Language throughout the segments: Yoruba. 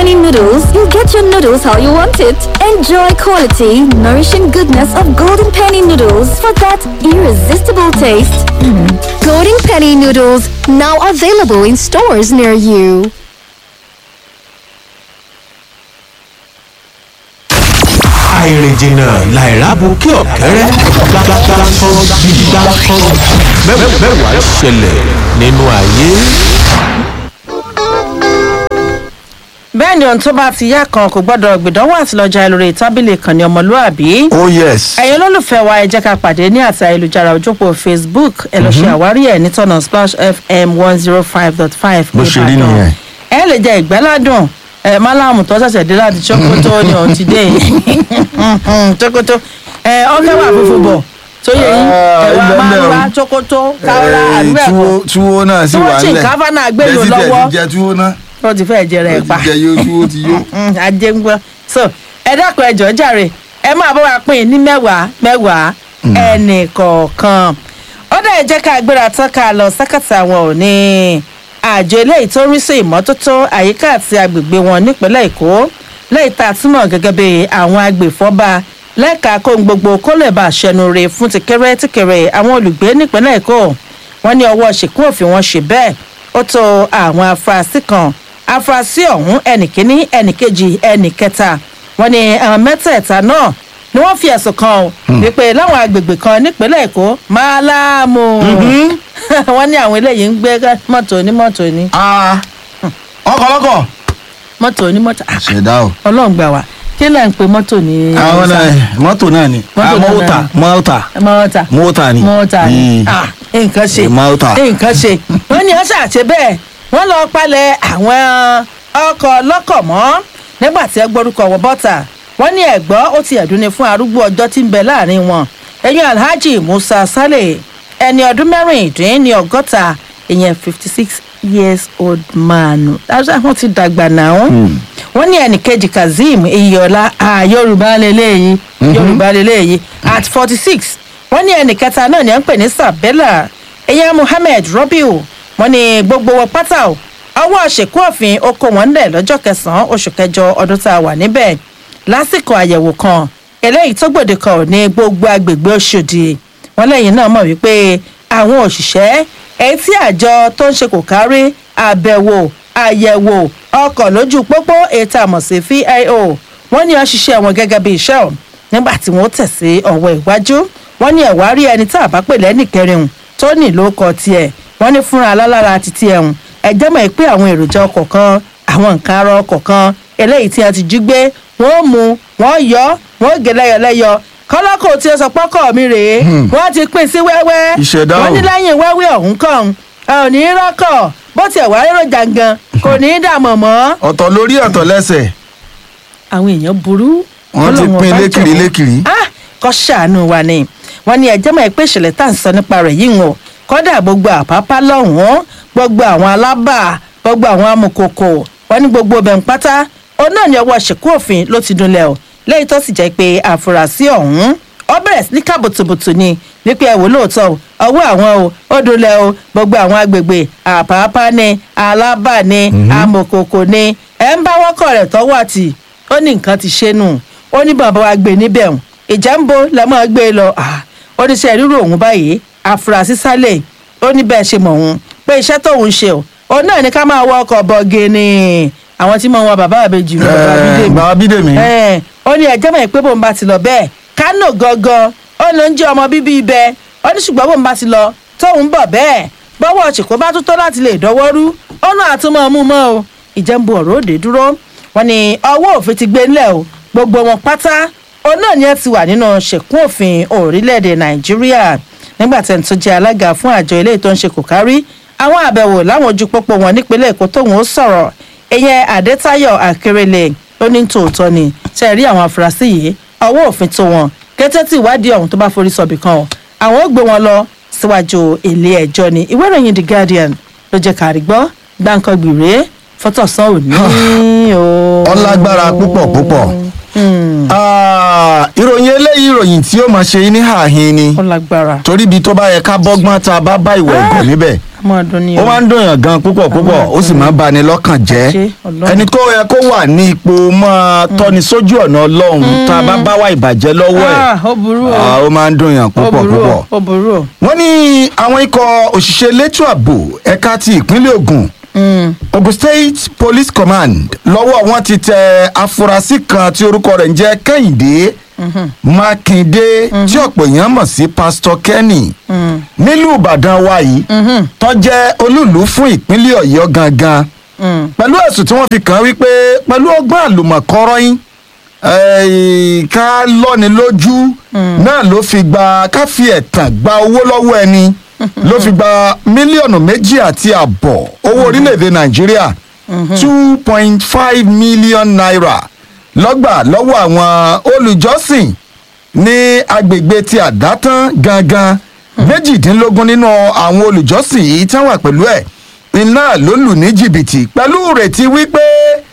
Penny noodles, you get your noodles how you want it. Enjoy quality, nourishing goodness of Golden Penny noodles for that irresistible taste. Golden Penny noodles now available in stores near you. àìrìnjìnà làìrábù kí ọ̀kẹ́rẹ́ gbàgbàgbà kan bí gbà kan mẹ́wàá ṣẹlẹ̀ nínú ayé. bẹ́ẹ̀ ni ohun tó bá ti yá kan kò gbọ́dọ̀ gbìdánwò àtìlọ́jà lórí tábìlì ìkànnì ọmọlúàbí. oh yes. ẹ̀yin olólùfẹ́ wa ẹ jẹ́ ká pàdé ní àti ayélujára ojúpọ̀ facebook ẹ lọ ṣe àwárí ẹ̀ nítọ̀nà splash fm one zero five dot five Bó ṣe rí nìyẹn. ẹ lè jẹ ìgbẹ́ládùn ẹ málàmù tó ṣẹ̀ṣẹ̀ dé láti ṣókótó ni òun ti dé ṣókótó ẹ ọ̀gá wà fúnfún bọ̀ tó yẹ yín ẹ wá máa ń wá ṣókótó káwọ́rá àdúrà túwó ẹ̀kọ́ túwó náà sì Túwó wà tí nílẹ̀ nǹkan bá náà gbé lò Bẹ́ẹ̀ sì tẹ̀ lọ́wọ́. ti jẹ túwó náà ó ti fẹ́ jẹrẹ ẹ̀ ó pa ti jẹ yóò túwó ti yó. Mm, ajé ń gbọ́ so ẹ dákun ẹ jọ̀ọ́ jàre ẹ máa bá wa pín in ní mẹ́wàá mẹ́wàá ẹnì kọ̀ọ̀kan ó dẹ̀ jẹ́ ká gbéra tán ká lọ sákàtà wọn ò ní àjọ eléyìí tó ń rí sí ìmọ́tótó àyíká àti agbègbè wọn nípínlẹ̀ èkó lẹ́yìn tá a túmọ̀ gẹ́gẹ́ bí àwọn agbèfọ́ba lẹ́ka kóhun gbogbo kó lè bá aṣẹnu re fún tìkẹ́rẹ́ tìkẹ́rẹ́ àwọn olùgbé nípínlẹ̀ èkó wọ́n ní ọwọ́ ṣìkún òfin wọn ṣe bẹ́ẹ̀ ó tó àwọn afurasí kan afurasí ọ̀hún ẹnìkíní ẹnìkejì ẹnìkẹta wọn ni àwọn mẹ́tẹ̀ẹ̀ta náà ni wọ́n fi ẹ̀sùn kan o wípé láwọn agbègbè kan nípínlẹ̀ èkó máàlámù wọ́n ní àwọn eléyìí ń gbé mọ́tò onímọ́tò ní ọkọ̀ lọ́kọ̀. mọ́tò onímọ́tò Ah, ṣẹ̀dá o. ọlọ́run gbà wá kí lẹ́ ń pe mọ́tò ní. àwọn náà mọ́tò náà ni Mọ́tò Ah, náà mọ́tà ni. mọ́tà mọ́tà mọ́tà ni. mọ́tà ni Mm. Ah, nǹkan ṣe Mọ́tà. nǹkan ṣe wọ́n ní ọ̀sẹ̀ àti bẹ́ẹ̀ wọ́n lọ palẹ̀ àwọn ọkọ̀ lọ́kọ̀ mọ́ nígbà tí ẹ gbórúkọ wọ bọ́tà wọ́n ní ẹ̀gbọ́ ó ti ẹ̀dùn ni fún arúgbó ọjọ́ tí ń bẹ láàrin wọn ẹ̀yìn alhaji musa saleh ẹni ọdún mẹ́rìndín ní ọgọ́ta ìyẹn fifty six years old man wọ́n ti dàgbà náà wọ́n ní ẹnìkejì kazeem iyọ̀lá ah, yorùbá lélẹ́yìí yorùbá lélẹ́yìí at forty six wọ́n ní ẹnìkẹta náà ni à ń pè ní sabella ìyẹn muhammed robiu wọ́n ní gbogbo wọn pátá o ọwọ́ ṣèkú òfin ó kó wọn lẹ̀ lọ́jọ́ kẹsàn-án oṣù kẹjọ ọdún tá a wà níbẹ̀ lásìkò àyẹ̀wò kan eléyìí tó gbòde kan ò ní gbogbo agbègbè oṣòdì wọn lẹ́yìn náà mọ̀ wípé àwọn òṣìṣẹ́ èyí tí àjọ tó ń ṣe kò kárí àbẹ̀wò àyẹ̀wò ọkọ̀ lójú pópó ètò àmọ̀ sí vio wọ́n ní ọṣiṣẹ́ wọn gẹ́gẹ́ bí iṣẹ́ ọ̀ nígbà tí wọ́n tẹ̀ sí ọ̀wọ́ ìwájú wọ́n ní ẹ̀wá rí ẹni tá a bá pè lẹ́nì kẹrin tó ní lóko tiẹ̀ wọ́n ní fúnra alálára ti tiẹ̀ hùn ẹ̀jẹ̀ mọ̀ pé àwọn èròjà ọkọ̀ kan àwọn nǹkan ara ọkọ̀ kan eléyìí tí a ti jí gbé wọ́n mú wọ́n yọ wọ́n gé lẹ́yọlẹ́yọ kọ́lọ́kọ̀ tí ó sọ pọ́kọ̀ mi rèé wọ́n ti pín sí wẹ́wẹ́ Ìṣẹ̀dá o. wọ́n ní lẹ́yìn wẹ́wẹ́ ọ̀hún kàn ẹ ò ní í rọ́kọ̀ bó tiẹ̀ wá èròjà gan kò ní í dààmú mọ́. ọ̀tọ̀ lórí ọ̀tọ̀ lẹ́sẹ̀ àwọn èèyàn burú. wọ́n ti Ọlọ́run pín ọba lékiri jọ̀ọ́. lékiri. Ah, kọ́ ṣàánú wa ni wọ́n ní ẹjẹ́ mọ̀ pé ìṣẹ̀lẹ̀ tá à ń sọ nípa rẹ̀ yìí wọn kọ́dà gbogbo àpápá lọ́hùn-ún gbogbo àwọn alábà gbogbo àwọn amòkòkò wọ́n ní gbogbo ọbẹ̀ ń pátá òun náà ní ọwọ́ ṣèkú òfin ló ti dunlẹ̀ o lẹ́yìn tó sì jẹ́ pé àfúrásì ọ̀hún ó bẹ̀rẹ̀ sí ní ká bùtùbùtù ni wípé ẹ wò lóòótọ́ o ọwọ́ àwọn o ó dunlẹ̀ o gbogbo àwọn agbègbè àpápá ni alábà ni amòkòkò ni ẹ̀ ń bá wọ́kọ̀ rẹ̀ tọ́wọ́ àti ó ní nǹkan ti ṣe nù ó ní bàbá wa gbé níbẹ̀ hùn ìjà ń bo lẹ́mọ̀ gbé e lọ Ah, ó ní sẹ́ rírò òun báyìí àfúrásì sálẹ̀ ó ní bẹ́ẹ̀ ṣe mọ̀ òun pé iṣẹ́ tóun ṣe o òun náà ní ká máa wọ ọkọ̀ bọ̀gìnì àwọn tí mo wọ bàbá àbejì lọ bàbá Eh, bídèmí bàbá bídèmí. ẹ ó ní ẹjẹ́ mọ̀ pé bóun bá ti lọ bẹ́ẹ̀ kánò gangan ó ló ń jẹ́ ọmọ bíbí ibẹ̀ ó ní ṣùgbọ́n bóun bá ti lọ tóun bọ̀ bẹ́ẹ̀ bọ́wọ́ ṣìkó bá tún tó láti lè dọ́wọ́ rú ó náà tún mọ́ mú mọ́ o ìjẹ́nbu ọ̀rọ̀ òde dúró wọn ni ọwọ́ òfin ti gbé ńlẹ̀ o gbogbo wọn pátá òun náà ni ẹ ti wà nínú ṣèkún òfin orílẹ̀-èdè nàìjíríà nígbà tí ẹni tó jẹ́ alága fún àjọ ilé tó ń ṣe kò kárí àwọn àbẹ̀wò láwọn ojú pópó wọn nípínlẹ̀ èkó tóun ó sọ̀rọ̀ ìyẹn adétayọ akérèlé ó ní tòótọ́ ni ṣe rí àwọn afurasí yìí ọwọ́ òfin tó wọn kété tí ìwádìí ọ̀hún tó bá forí sọ̀bì kan o àwọn ó gbé wọn lọ síwájú ilé ẹjọ́ ni ìwé ìròyìn the guardian ló jẹ́ kárí gbọ́ gbáǹkan gbìrè fọ́tọ̀sán òní o. ọlágbára púpọ̀ púpọ̀ Ah, ìròyìn eléyìí ìròyìn tí ó máa ṣe yín ní àhín ni ọlágbára torí ibi tó bá yẹ ká bọ́gbọ́n tá a bá bá ìwà ẹ̀gàn níbẹ̀ máa dún ní ó máa ń dùn yàn gan púpọ̀ púpọ̀ ó sì máa ń bani lọ́kàn jẹ́ Ṣé Ọlọ́run. ẹni tó yẹ kó wà ní ipò máa tọ́ni sójú ọ̀nà ọlọ́run tá a bá bá wà ìbàjẹ́ lọ́wọ́ ẹ̀ ó burú o ah, ó máa ń dùn yàn ó púpọ̀ burú púpọ̀ o ó burú o. wọ́n ní àwọn ikọ̀ òṣìṣẹ́ elétò ààbò ẹ̀ka ti ìpínlẹ̀ Ògùn Ogun State Police Command lọ́wọ́ wọn ti tẹ afurasí kan tí orúkọ rẹ̀ ń jẹ́ Kẹ́hìndé Mákindé tí ọ̀pọ̀ èèyàn mọ̀ sí Pastor Kenny nílùú Ìbàdàn wa yìí tó jẹ́ olúùlú fún ìpínlẹ̀ Ọ̀yọ́ gangan pẹ̀lú ẹ̀sùn tí wọ́n fi kàn án wípé pẹ̀lú ọgbọ́n àlùmọ̀kọ́rọ́ yín eh, ká lọ́ni lójú náà ló fi gba ká fi ẹ̀tàn gba owó lọ́wọ́ ẹni ló fi gba mílíọ̀nù méjì àti àbọ̀ owó orílẹ̀-èdè nàìjíríà two point five million naira lọ́gbà lọ́wọ́ àwọn olùjọ́sìn ní agbègbè ti àdátán gangan méjìdínlógún nínú àwọn olùjọ́sìn yìí tí wọ́n wà pẹ̀lú ẹ̀ iná ló lù ní jìbìtì pẹ̀lú ìrètí wípé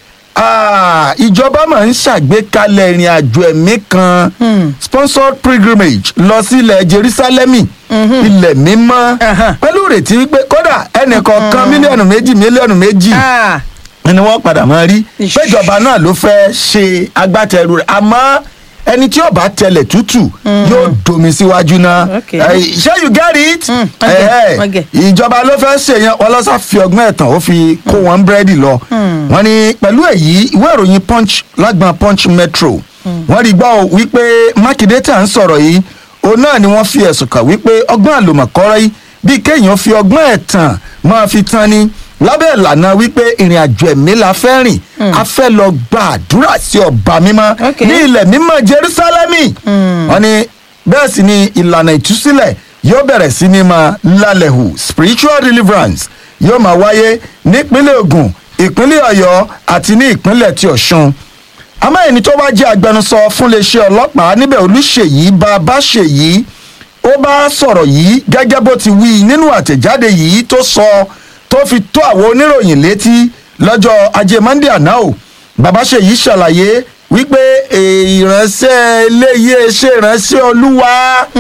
ah, ìjọba máa ń ṣàgbékalẹ̀ ìrìn àjò ẹ̀mí kan sponsored pilgrimage lọ sí ilẹ̀ jerusalemi ilẹ̀ mímọ́ Aha. pẹ̀lú ìrètí wípé kódà ẹnìkọ̀ọ̀kan mílíọ̀nù méjì mílíọ̀nù méjì Ah, ni wọ́n padà máa rí Ish. péjọba náà ló fẹ́ ṣe agbátẹrù rẹ̀ àmọ́ ẹni tí yóò bá tẹlẹ̀ tútù yóò domi síwájú náà Okay. Eh, ṣé you get it Mm, okay, Eh, eh, okay. ìjọba ló fẹ́ ṣe yẹn wọ́n lọ́sà fi ọgbọ́n ẹ̀tàn ó fi kó wọn búrẹ́dì lọ wọ́n ní pẹ̀lú èyí ìwé ìròyìn punch lágbọn punch metro wọ́n rí gbọ́ wípé mákindé tá à ń sọ̀rọ̀ yìí òun náà ni wọ́n fi ẹ̀sùn kàn wípé ọgbọ́n àlòmọ̀kọ́rọ́ yìí bíi kéèyàn fi ọgbọ́n ẹ̀tàn máa fi tán ni lábẹ́ ìlànà wípé ìrìn àjò ẹ̀mí la fẹ́ rìn a fẹ́ lọ gba àdúrà sí ọba mímọ́ Okay. ní ilẹ̀ mímọ́ jerusalemi wọ́n ní bẹ́ẹ̀ sì ni ìlànà ìtúsílẹ̀ yóò bẹ̀rẹ̀ sí ní máa lálẹ́ hù spiritual deliverance yóò máa wáyé nípínlẹ̀ Ògùn ìpínlẹ̀ Ọ̀yọ́ àti ní ìpínlẹ̀ ti Ọ̀ṣun àmọ́ ẹni tó wá jẹ́ agbẹnusọ fún iléeṣẹ́ ọlọ́pàá níbẹ̀ Olúṣèyí Babáṣèyí ó bá sọ̀rọ̀ yìí gẹ́gẹ́ bó ti wí nínú àtẹ̀jáde yìí tó sọ tó fi tó àwọn oníròyìn létí lọ́jọ́ ajé Monday àná o Babáṣèyí ṣàlàyé wípé eh, ìránṣẹ́ eléyìí ṣe ìránṣẹ́ olúwa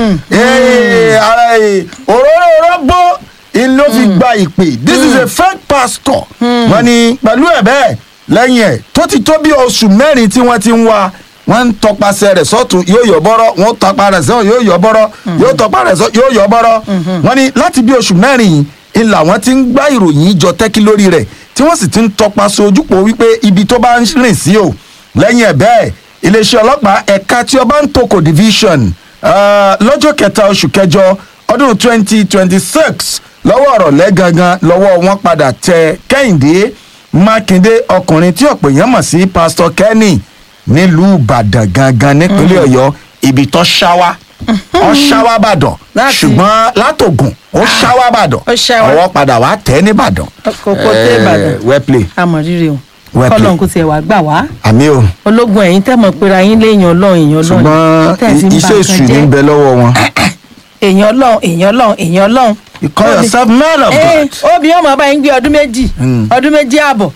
eh, ara, eh, òróró rọ́bó in ló fi gba ìpè this is a fake pastor wọ́n ní pẹ̀lú ẹ̀ bẹ́ẹ̀ lẹ́yìn ẹ̀ tó ti tó bí oṣù mẹ́rin tí wọ́n ti ń wá wọ́n ń tọpasẹ̀ rẹ̀ sọ́tún yóò yọ bọ́rọ́ wọ́n tọpa rẹ̀ sọ́tún yóò yọ bọ́rọ́ yóò tọpa rẹ̀ sọ́tún yóò yọ bọ́rọ́ wọ́n ní láti bí oṣù mẹ́rin yìí ń làwọn ti ń gbá ìròyìn jọ tẹ́kí lórí rẹ̀ tí wọ́n sì ti ń tọpasẹ̀ ojúpọ̀ wípé ibi tó bá ń rìn sí o lẹ́yìn ẹ̀ bẹ́ẹ̀ iléeṣẹ́ ọlọ́pàá ẹ̀ka tí ọba ń toko division ah, lọ́jọ́ kẹta oṣù kẹjọ ọdún twenty twenty six lọ́wọ́ ọ̀rọ̀ lẹ́gangan lọ́wọ́ wọn padà tẹ kẹ́hìndé mákindé ọkùnrin tí ọ̀pọ̀ èèyàn mọ̀ sí pásítọ̀ kenny nílùú ìbàdàn gangan nípínlẹ̀ ọ̀yọ́ ibi tó ṣáwá ó ṣáwá bàdàn Láti- ṣùgbọ́n látògùn ó ṣáwá bàdàn Ó ṣáwá. ọwọ́ padà wá tẹ̀ nìbàdàn. kókó tẹ ìbàdàn well play àmọ̀ rírì o Well kọ́lọ́n played. kò tiẹ̀ wá gbà wá àmì o ológun ẹ̀yin tẹ́ mọ̀ pera yín léèyàn ọlọ́run èèyàn ọlọ́run ṣùgbọ́n tẹ́ ẹ̀ ti ń ba iṣẹ́ nǹkan èṣù ní jẹ́. ń bẹ lọ́wọ́ wọn. èèyàn ọlọ́run èèyàn ọlọ́run èèyàn ọlọ́run. you call yourself man of Ee, God. obì ọmọ ọba yín gbé ọdún méjì ọdún méjì ààbọ̀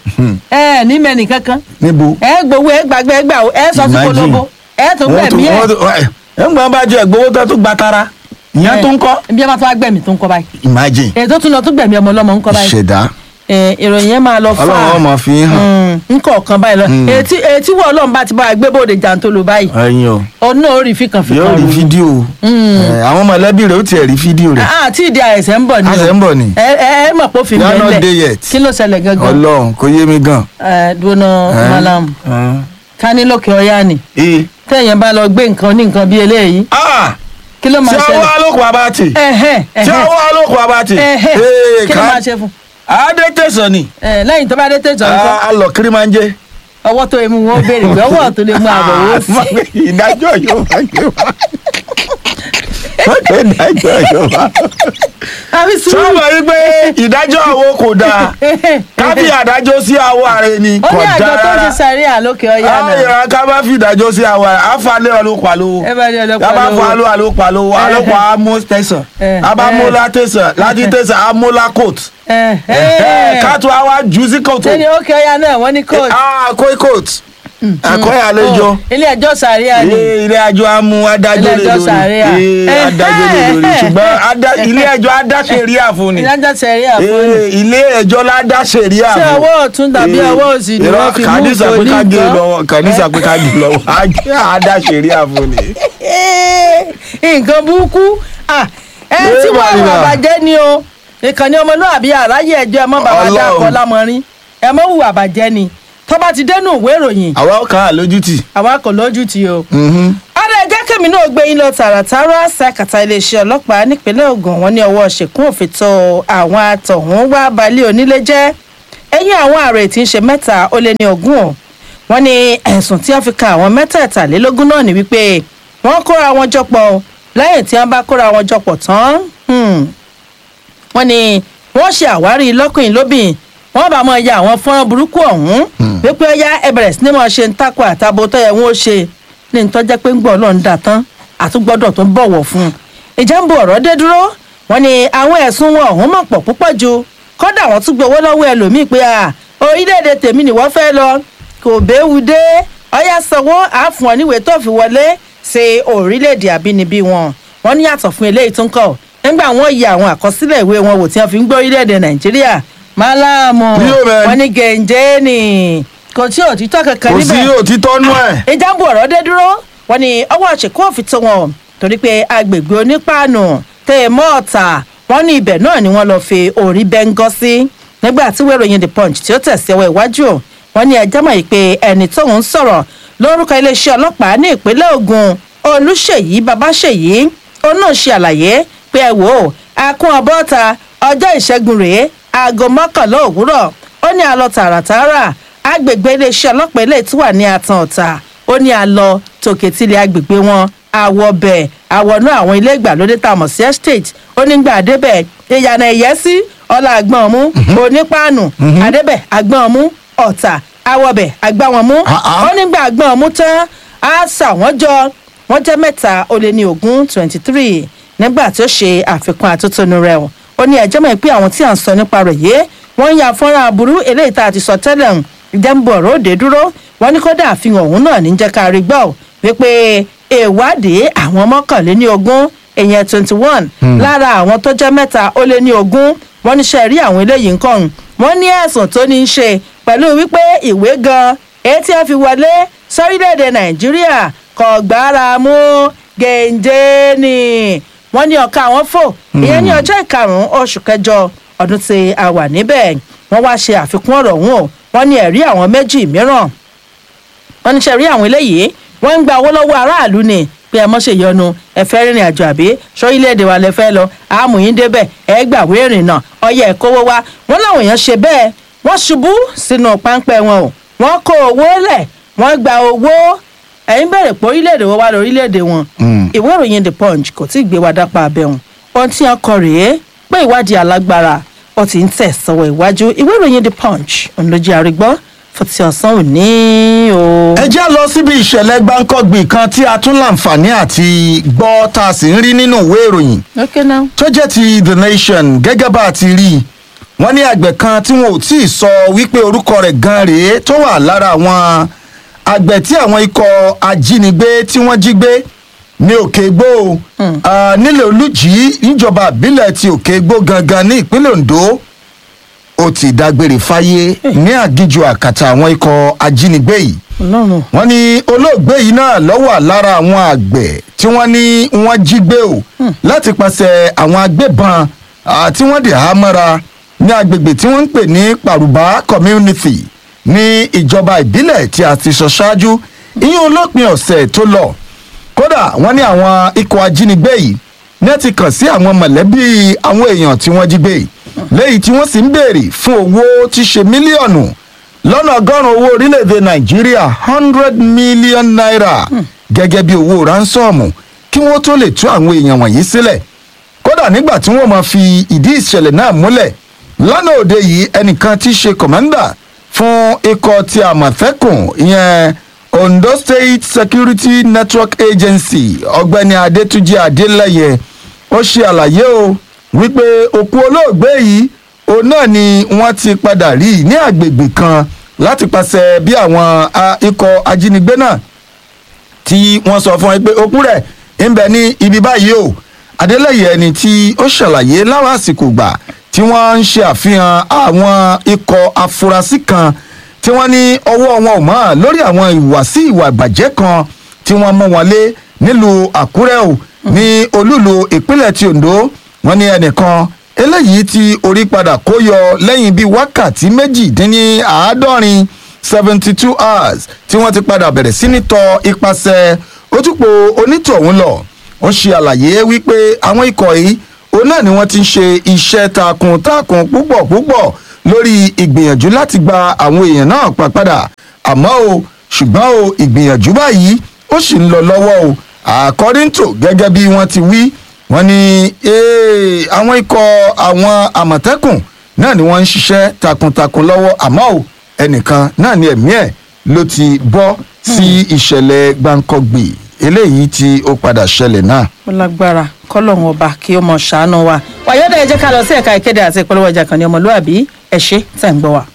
ẹ ní mẹ́rin kankan níbo. ẹ gbowó ẹ gbàgbé ẹ gbà ó ẹ sọ sí Imagine. polówó ẹ tó gbẹ̀mí ẹ ẹ ẹ ń gbọ́n bá jẹ gbowó tó tún gba tara ìyẹn tó ń kọ́. bí ẹ bá tó wá gbẹ̀mí tó ń kọ́ báyìí imagine èyí tó tún lọ tó gbẹ̀mí ọmọ ọlọ́mọ ń kọ́ báyìí ìṣẹ̀dá ẹ, ìròyìn yẹn máa lọ fà ọlọ́run ọmọ fi hàn. nkọ̀ọ̀kan báyìí lọ etí etí wọ ọlọ́run bá ti bá wa gbé bóde jàǹtóló báyìí ẹyin o ọ̀nà orí fìkàn fìkàn yóò rí rò. fídíò Ẹ, àwọn mọ̀lẹ́bí rẹ̀ ó tiẹ̀ rí fídíò rẹ̀ Ah, tí ìdí àìsàn ń bọ̀ ni o. Àìsàn ń bọ̀ ni. ẹ ẹ ẹ mọ̀ pé ó fi You are not mẹ́lẹ̀ there yet. kí ló ṣẹlẹ̀ gangan ọlọ́run kò yé mi gan. ẹ dúró Ẹ, malam ẹ. ká ní lókè ọ̀yá ni Ee. tẹ̀yìn bá lọ gbé nǹkan ní nǹkan bí eléyìí Ah! kí ló máa tí ṣẹlẹ̀ ọwọ́ alókùn abáàtì ẹ̀hẹ́ tí ẹ̀hẹ́ ọwọ́ alókùn abáàtì ẹ̀hẹ́ Ee, kí ló ká- máa ṣe fún adé tẹ̀sán ni ẹ lẹ́yìn tó bá dé tẹ̀sán nǹkan a lọ kiri máa ń jẹ. ọwọ́ tó emu wọn ó béèrè pé ọwọ́ tó lè mú àbọ̀ wó sí ìdájọ́ yóò máa gbé wá. wọ́n pè ìdájọ́ yóò máa. àfi sùúrù. sọ́mọ yìí pé ìdájọ́ àwo kò dáa kábí àdájọ́ sí àwọ̀ ààrẹ ni ó kò ní àjọ dáa tó ń ṣe rárá sàárè àlókè ọ̀yà náà. ayọ̀ ká bá fi ìdájọ́ sí àwọ̀ ààrẹ àfàlẹ́ ọlọ́pàá lówó ẹ bá ní ọlọ́pàá yàrá lówó. fún aló alópa lówó alópa amó tẹsán Eh, abamóla tẹsán láti tẹsán amóla coat Ẹ, ẹ. kátó àwa jù sí kòtò ṣé ni ókè ọ̀yà náà wọ́n ní kóòtù. àkóí coat àkóí àlejò ilé ẹjọ́ sàárè àní. ilé ilé ẹjọ́ amú adájọ́ lé Ilé ẹjọ́ sàríà. lórí Eh, adájọ́ lé lórí Eh, ṣùgbọ́n adá- ilé ẹjọ́ adáṣeríà fún ni ìdájọ́ sàárè àfọ́nì. Eh, ilé ẹjọ́ ládàṣeríà ṣé fún ọwọ́ ọ̀tún tàbí ọwọ́ òsì ni wọ́n fi mú kàdísà pé ká gé nǹkan? lọ́wọ́ kàdísà pé ká gé lọ́wọ́ adáṣeríà fún ni. nǹkan burúkú Ah, ẹ Ẹ tí wọn Marina. àwọn àbàjẹ́ ni o ìkànnì ọmọlúwàbí àráyé ẹjọ́ ẹ mọ́ bàbá Ọlọ́run. dákọ̀ lámọrin ẹ mọ́ hùwà àbàjẹ́ ni tó bá ti dénú ìwé ìròyìn àwa ó kàn án lójútì. àwa kò lójú ti o. ọ̀rẹ́ ẹ̀jẹ̀ kẹ́mi náà gbé yín lọ tààràtàrà ṣàkàtà iléeṣẹ́ ọlọ́pàá nípínlẹ̀ Ògùn wọn ní ọwọ́ ṣèkún òfin tó àwọn àtọ̀hún wá balẹ̀ onílé jẹ́ ẹ̀yìn àwọn ààrẹ tí ń ṣe mẹ́ta ó lé ní ogún o wọ́n ní ẹ̀sùn tí wọ́n fi kan àwọn mẹ́tẹ̀ẹ̀tàlélógún náà ní wípé wọ́n kóra wọn jọpọ̀ o. lẹ́yìn tí wọ́n bá kóra wọn jọpọ̀ tán hmm, wọ́n ní wọ́n ṣe àwárí lọ́kùnrin lóbìn wọ́n bá mọ ya àwọn fọ́nrán burúkú ọ̀hún wípé ó yá ẹ bẹ̀rẹ̀ sí ni mo ṣe ń takò àtàbò tó yẹ wọ́n ó ṣe ní ìtọ́jẹ́ pé ń gbọ́ ọlọ́run dà tán àtúgbọ́dọ̀ tó ń bọ̀wọ̀ fún un ìjà ń bo ọ̀rọ̀ dé dúró wọ́n ní àwọn ẹ̀sùn wọn ọ̀hún mọ̀ pọ̀ púpọ̀ ju kódà wọ́n tún gbowó lọ́wọ́ ẹlòmíì pé à orílẹ̀-èdè tèmi ni wọ́n fẹ́ lọ kò béwu dé ọyá sanwó àáfùn ọ níwèé tó fi wọlé ṣe orílẹ̀-èdè àbínibí wọn wọ́n ní yàtọ̀ fún eléyìí tó ń kọ̀ nígbà wọ́n yẹ àwọn àkọsílẹ̀ ìwé wọn wò tí wọ́n fi ń gbé orílẹ̀-èdè nàìjíríà máláàmù Rio man. wọ́n ní gẹ̀ǹjẹ́ ni kò tí òtítọ́ kankan kò níbẹ̀ sí òtítọ́ nú ẹ̀. ìjàmbù ọ̀rọ̀ dé dúró wọ́n ní ọwọ́ àṣekú òfin tó wọn torí pé agbègbè onípaànù tẹ ẹ mọ́ ọ̀tà wọ́n ní ibẹ̀ náà ni wọ́n lọ́ọ́ fi orí bẹ́ńgọ́ sí nígbà tí wẹ́rọ yẹn the punch tí ó tẹ̀sí ọwọ́ iwájú o, wọ́n ní ẹjọ́ mọ̀ yìí pé ẹni tóun ń sọ̀rọ̀ lórúkọ iléeṣẹ́ ọlọ́pàá ní ìpínlẹ̀ Ògùn Olúṣèyí Babáṣèyí òun náà ṣe àlàyé pé ẹ wò ó akún ọbọ̀ta ọjọ́ ìṣẹ́gun rèé aago mọ́kànlá òwúrọ̀ ó ní àlọ́ tààràtààrà agbègbè iléeṣẹ́ ọlọ́pàá ilé tí wà ní àtàn ọ̀tà ó ní àlọ́ tòkè tilẹ̀ agbègbè wọn àwọ̀ bẹ̀ àwọ̀nú àwọn ilé ìgbàlódé tá a mọ̀ sí estate ó ní gbà débẹ̀ ìyànà ìyẹ́sí ọlá àgbọ̀n mú onípaànù àdébẹ̀ àgbọ̀n mú ọ̀tà àwọ̀bẹ̀ àgbọ̀n mú Ah, ah. ó nígbà àgbọ̀n mú tán á sà wọ́n jọ wọ́n jẹ́ mẹ́ta ó lé ní ogún twenty three nígbà tí ó ṣe àfikún àtótónu rẹ̀ o ó ní ẹjọ́ mọ̀ pé àwọn tí à ń sọ nípa rẹ̀ yé wọ́n ń ya fọ́nrán aburú eléyìí tá a ti sọ tẹ́lẹ̀ ń ìjẹ́nbù ọ̀rọ̀ òde dúró wọ́n ní kódà àfihàn òun náà ní jẹ́ ká rí gbọ́ ò wípé ìwádìí àwọn mọ́kànléní ogún èèyàn twenty one lára àwọn tó jẹ́ mẹ́ta ó lé ní ogún wọ́n ní sẹ́ẹ̀rí àwọn eléyìí nǹkan wọ́n ní ẹ̀sùn tó ní í ṣe pẹ̀lú wípé ìwé gan èyí tí wọ́n fi wọlé sórílẹ̀-èdè nàìjíríà kò gbára mú gèǹjé ni wọ́n ní ọ̀ka àwọn fò ìyẹn ní ọjọ́ ìkarùn-ún oṣù kẹjọ ọdún tí a wà níbẹ̀ wọ́n wá ṣe àfikún ọ̀rọ̀ ọ̀hún o wọ́n ní ẹ̀rí àwọn méjì mìíràn wọ́n ní ṣe rí àwọn eléyìí wọ́n ń gba owó lọ́wọ́ aráàlú ni pé ẹ mọ́ ṣe yọnu ẹ fẹ́ rìnrìn àjò àbí sórílẹ̀-èdè wa lẹ fẹ́ lọ àmùyín débẹ̀ ẹ gbàwé ìrìnnà ọyẹ ẹ kówó wá wọ́n láwọn èèyàn ṣe bẹ́ẹ̀ wọ́n ṣubú sínú páńpẹ́ wọn o wọ́n kó owó lẹ̀ wọ́n gba owó ẹ̀yin bẹ̀rẹ̀ pé orílẹ̀-èdè wọn wá lọ orílẹ̀-èdè wọn ìwé ìròyìn the punch kò tí ì gbé wa dápá abẹ́hùn ohun tí wọ́n kọ rèé pé ìwádìí alágbára ó ti ń tẹ̀ sọ́wọ́ iwájú ìwé ìròyìn the punch òun ló jẹ́ àrígbọ́ fún ti ọ̀sán òní o. ẹ já lọ síbi ìṣẹ̀lẹ̀ gbáǹkọ́gbìn kan tí a tún láǹfààní àti gbọ́ tá a sì ń rí nínú ìwé ìròyìn okay now. tó jẹ́ ti the nation gẹ́gẹ́ bá a ti rí i wọ́n ní àgbẹ̀ kan tí wọn ò tí ì sọ wípé orúkọ rẹ̀ gan rèé tó wà lára àwọn àgbẹ̀ tí àwọn ikọ̀ ajínigbé tí wọ́n jí gbé ní òkègbó ah, nílẹ̀ olùjì níjọba ìbílẹ̀ ti òkègbó gangan ní ìpínlẹ̀ ondo ó ti dágbére fáyé ní àgíjù àkàtà àwọn ikọ̀ ajínigbé yìí ọlọ́run wọ́n ní olóògbé yìí náà lọ́wọ́ lára àwọn àgbẹ̀ tí wọ́n ní wọ́n jí gbé o láti pàṣẹ àwọn agbébọn ah, tí wọ́n dì á mọ́ra ní agbègbè tí wọ́n ń pè ní pàrùbá community ní ìjọba ìbílẹ̀ tí a ti sọ ṣáájú ìyẹn olópin ọ̀sẹ̀ tó lọ kódà wọ́n ní àwọn ikọ̀ ajínigbé yìí ní ẹ ti kàn sí àwọn mọ̀lẹ́bí àwọn èèyàn tí wọ́n jí gbé yìí lẹ́yìn tí wọ́n sì ń béèrè fún owó tí ṣe mílíọ̀nù lọ́nà ọgọ́rùn-ún owó orílẹ̀-èdè nàìjíríà hundred million naira gẹ́gẹ́ bí owó ránsọ́ọ̀mù kí wọ́n tó lè tú àwọn èèyàn wọ̀nyí sílẹ̀ kódà nígbà tí wọ́n máa fi ìdí ìṣẹ̀lẹ̀ náà múlẹ̀ lánàá òde yìí ẹnìkan tí í ṣe kọ̀mọ́ndà fún ikọ̀ ti àmọ̀tẹ́kùn ìyẹn ondo state security network agency ọ̀gbẹ́ni adétúnjì adélẹ́yẹ ó ṣe àlàyé o wípé òkú olóògbé yìí òun náà ni wọ́n ti padà rí ní àgbègbè kan láti pàṣẹ bí àwọn a- ikọ̀ ajínigbé náà tí wọ́n sọ fún ẹ pé òkú rẹ̀ ń bẹ ní ibi báyìí o adélẹ́yẹ ẹni tí ó ṣàlàyé láwọn àsìkò gbà tí wọ́n ń ṣe àfihàn àwọn ikọ̀ afurasí kan tí wọ́n ní ọwọ́ wọn ò mọ́ lórí àwọn ìwàsí ìwà ìbàjẹ́ kan tí wọ́n mú wọn lé nílùú àkúrẹ́ o ní olúlu ìpínlẹ̀ ti ondo wọ́n ní ẹnìkan eléyìí tí orí padà kó yọ lẹ́yìn bíi wákàtí méjìdínláàádọ́rin seventy two hours tí wọ́n ti padà bẹ̀rẹ̀ sí ní tọ ipasẹ̀ ojúpọ̀ onítọ̀hún lọ ó ṣe àlàyé wípé àwọn ikọ̀ yìí òun náà ni wọ́n ti ń ṣe iṣẹ́ takuntakun púpọ̀ púpọ̀ lórí ìgbìyànjú láti gba àwọn èèyàn náà pa padà àmọ́ o ṣùgbọ́n o ìgbìyànjú báyìí ó sì ń lọ lọ́wọ́ o according to gẹ́gẹ́ bí wọ́n ti wí wọ́n ní eh, àwọn ikọ̀ àwọn àmọ̀tẹ́kùn náà ni wọ́n ń ṣiṣẹ́ takuntakun lọ́wọ́ àmọ́ o ẹnìkan náà ni ẹ̀mí ẹ̀ ló ti bọ́ sí ìṣẹ̀lẹ̀ gbàǹkọ̀gbì eléyìí tí ó padà ṣẹlẹ̀ náà. ó lágbára kọlọ́hún ọba kí ó mọ ṣàánú wa wàyọ́dọ̀ ẹ jẹ́ ká lọ sí ẹ̀ka ìkéde àti ìpolówó ọjà kan ní ọmọlúàbí ẹ ṣé tẹ̀ ń gbọ́ wa.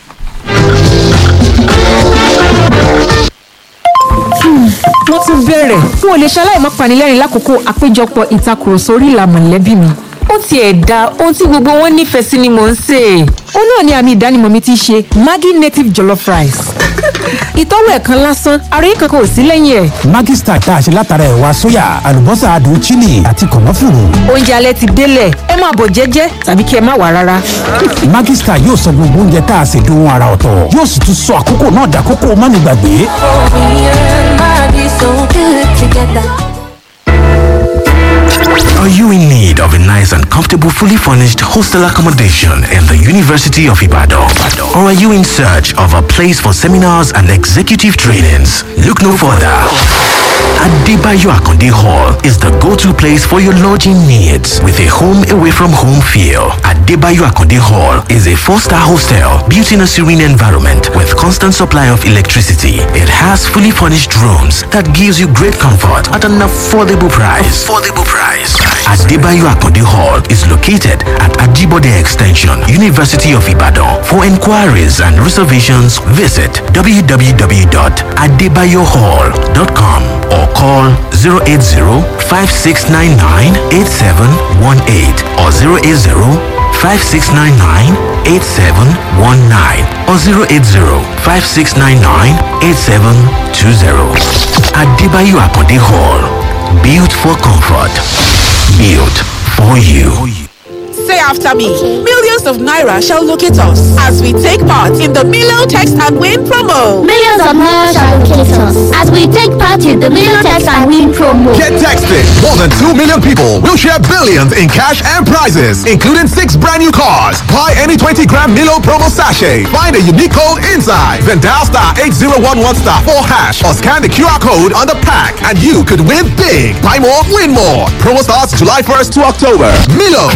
wọ́n tún bẹ̀rẹ̀ n ò lè ṣaláì má panilẹ́rìn lákòókò àpéjọpọ̀ ìtakùrọ̀sọ orí ìlà mọ̀lẹ́bí mi ó tiẹ̀ da ohun tí gbogbo wọn nífẹ̀ẹ́ sí ni mò ń sè é. ó náà ni àmì ìdánimọ̀ mi ti ṣe maggi native jollof rice. ìtọ́wò ẹ̀kan lásán àròyé kankan ò sí lẹ́yìn ẹ̀. Maggi Star tá a ṣe látara ẹ̀wà sóyà àlùbọ́sà adùn chili àti kànáfùrù. oúnjẹ alẹ́ ti délẹ̀ ẹ máa bọ̀ jẹ́jẹ́ tàbí kí ẹ má wà rárá. Maggi Star yóò sọ gbogbo oúnjẹ tá a ṣe dohun ara ọ̀tọ̀ yóò sì tún sọ àkókò náà dàkókò mánigbàgbé. Are you in need of a nice and comfortable, fully furnished hostel accommodation in the University of Ibadan? Or are you in search of a place for seminars and executive trainings? Look no further. Adebayo Akonde Hall is the go-to place for your lodging needs with a home away from home feel. Adebayo Akonde Hall is a four-star hostel built in a serene environment with constant supply of electricity. It has fully furnished rooms that gives you great comfort at an affordable price. Affordable price. Adebayo Akonde Hall is located at Ajibode Extension, University of Ibadan. For inquiries and reservations, visit www.adebayohall.com or call 080-5699-8718 or 080-5699-8719 or 080-5699-8720. Adebayo Akonde Hall. Built for comfort. Built for you. Say after me. Millions of Naira shall locate us as we take part in the Milo Text and Win promo. Millions of Naira shall locate us as we take part in the Million Text and Win promo. Get texted. More than 2 million people will share billions in cash and prizes, including six brand new cars. Buy any 20 gram Milo promo sachet. Find a unique code inside. Then dial star 8011 star 4 hash or scan the QR code on the pack and you could win big. Buy more, win more. Promo starts July 1st to October. Milo.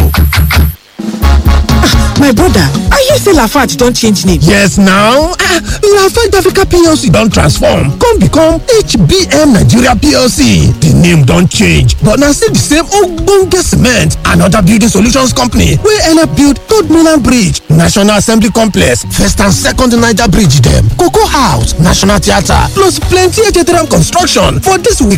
My brother, are you say Lafarge don change name? Yes now, ah, Lafarge Africa PLC don transform come become HBM Nigeria PLC. The name don change but na still the same ogbonge cement and other building solutions company wey help build Third Mainland Bridge, National Assembly Complex, First and Second Niger Bridge dem, Cocoa House, National Theatre plus plenty Ejeteram construction for this week.